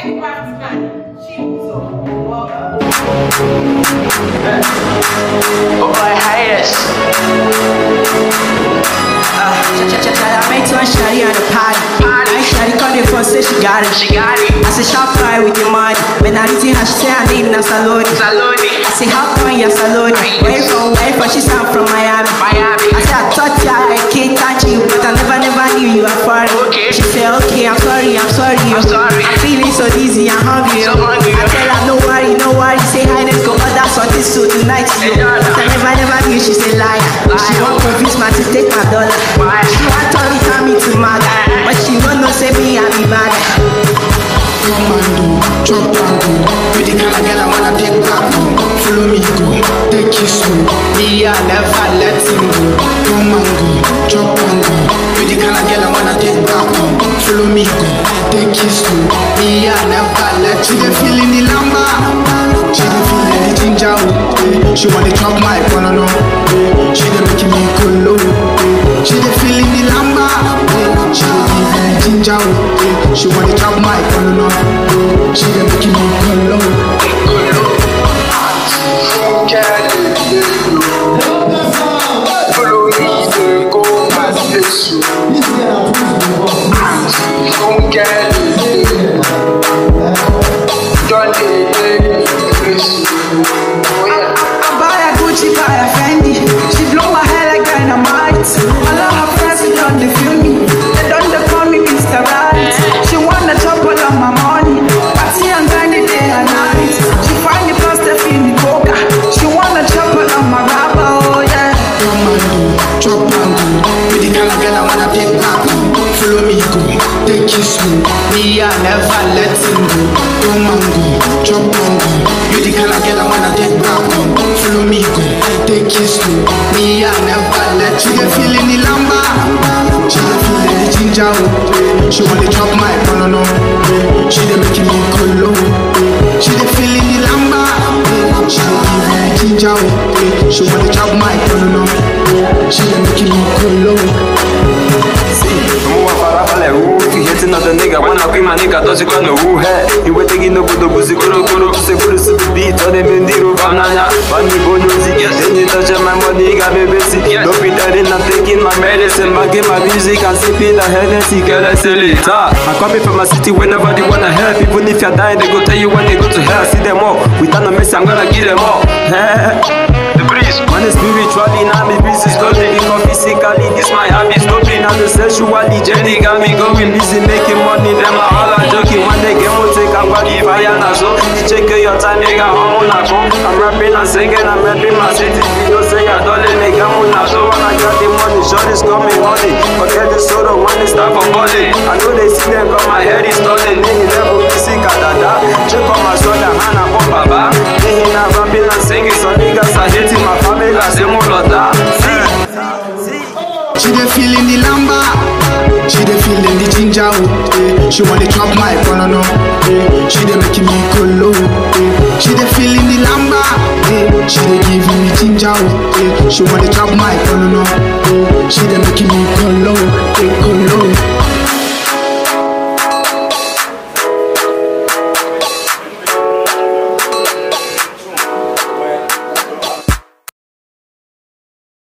Big Batman, Chimzo, Oh boy, hiatus. Uh, I met one shawty at a party. Party. I shawty called the phone, say she got it. She got it. I say sharp fry with the money. When I reach her, she say her name na Saloni. Saloni. I say how come you Saloni? Where you from? Where you from? She say I'm from Miami. Miami. I say I thought ya I can't touch you, but I never never knew you were foreign. Okay. She say okay, I'm sorry, I'm sorry. I'm sorry. I'm feeling so dizzy, I'm hungry. So hungry. I tell her no worry, no worry. Say hi, let's go order something so tonight. Yo. Yeah. But I never never knew she say liar. She Liar. want convince me to take my dollar. Why? She want turn it on me to mad, but she don't know say me I be bad. Commando, chop tango You the kind of girl I wanna take back home Follow me go, take it slow Me I never let him go Commando, chop tango You the kind of girl I wanna take back home Follow me go, take it slow Me I never let She dey feeling the lamba She dey feeling the ginger oh, eh. She wanna chop my banana eh. She dey making me go low eh. She dey feeling the lamba eh. She dey give me ginger oh, eh. She wanna chop my banana eh. She dey making me go low Follow me, they go my face. Don't get it. Don't let it face. Oh yeah. I buy a Gucci, buy a Fendi. She blow my hair like dynamite. All of her friends they don't they feel me. They don't they call me Mr. Right. She wanna chop all of my money. Party and grind it day and night. She find the plus they feel me coca. She wanna chop all of my rubber. Oh yeah. Commando, chop tango You the kind of girl I wanna take back home Follow me go, take it slow Me I never let him go Commando, chop tango You the kind of girl I wanna take back home Follow me go, take it slow Me I never let She dey feeling the lamba She dey feeling the ginger oh, eh. She wanna chop my banana eh. She dey making me go low eh. She dey feeling the lamba eh. She dey give me ginger oh, eh. She wanna chop my banana eh. She dey making me go low Mwa farafale wu Fi heti na the nigga Wanna queen my nigga Doji kono wu he Iwe tegi no budo buzi kuro kuro Kuse kuru su beat Ode mendiru bam nanya Bani bonozi Then you touch my money Got me busy Don't be dirty I'm taking my medicine Bagging my music And sipping the Hennessy Girl I sell it ah. I come from my city Whenever they wanna help Even if you're dying They go tell you when they go to hell See them all Without no mercy I'm gonna give them all The breeze Man is spiritually Now me busy slowly Because physically This my habit Stopping now the sexually Jenny got me going busy Making money Them are all are joking When they get more Take a body fire now so Check your time Nigga home on I'm rapping and singing I'm rapping my city You say I don't let nigga on So when I got the money Short is coming honey Forget the soda When it's time for money I know they see them Cause my head is stolen Nini level busy Kadada Check on my shoulder Hana pop baba Nini na rapping and singing So niggas are hating my family I say more lota See She dey feeling the lamba She dey feeling the ginger oh, eh. She wanna chop my banana eh. She dey making me go low eh. She dey feeling the lamba eh. She dey giving me ginger oh, eh. She wanna chop my banana eh. She